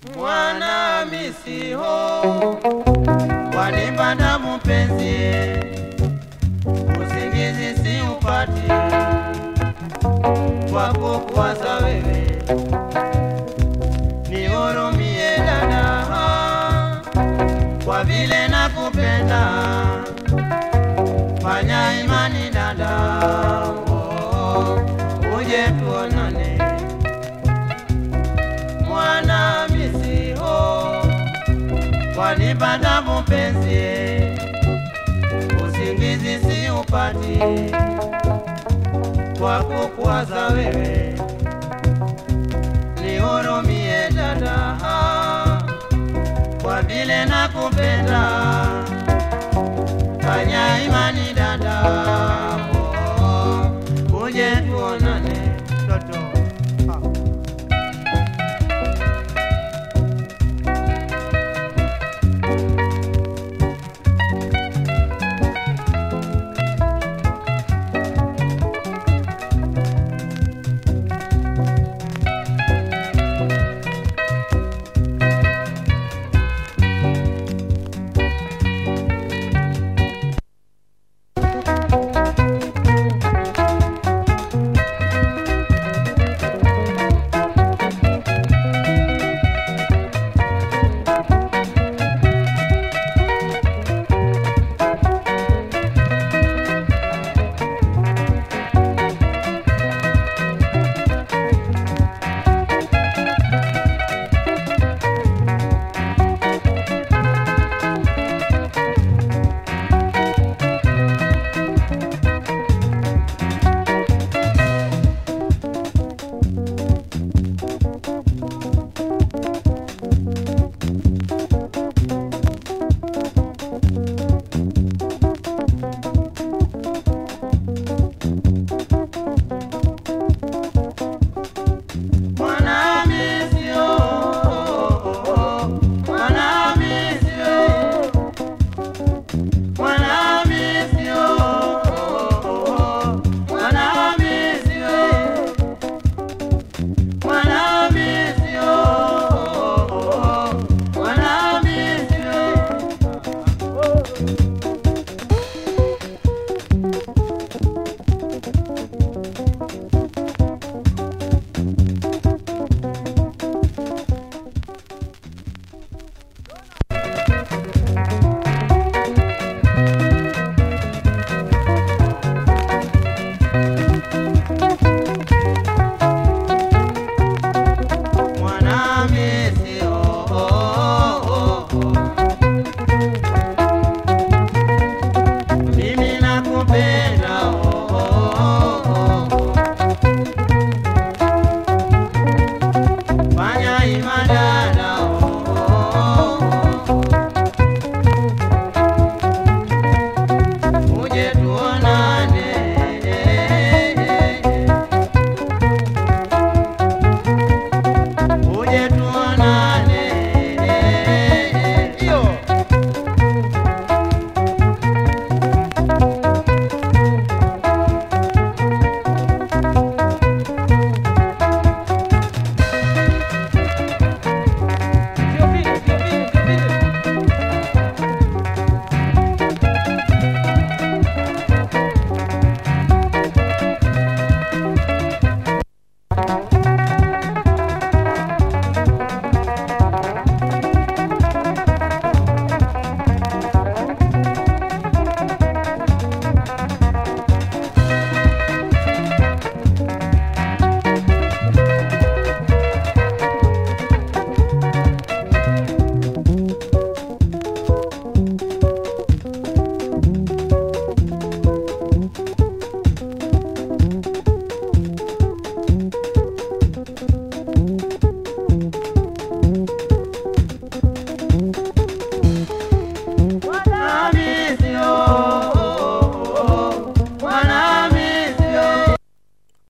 mwana misiho wanipanda mpenzi, usingizi si upati kwako kuwaza wewe, nihurumie dada, kwa vile nakupenda, fanya imani dada, oh, uje tuonane mwana misiho wanipanda mpenzi, usingizi si upati kwa kukuwaza wewe, nihurumie dada, kwa vile nakupenda, fanya imani dada, oh, uje tuonane toto ah. Mwanamisio, mwanamisio, mwanamisio, mwanamisio, mwanamisio, mwanamisio. Mwanamisi, oh, oh, oh, oh. Mimi nakupenda, oh, oh, oh, oh. Fanya imada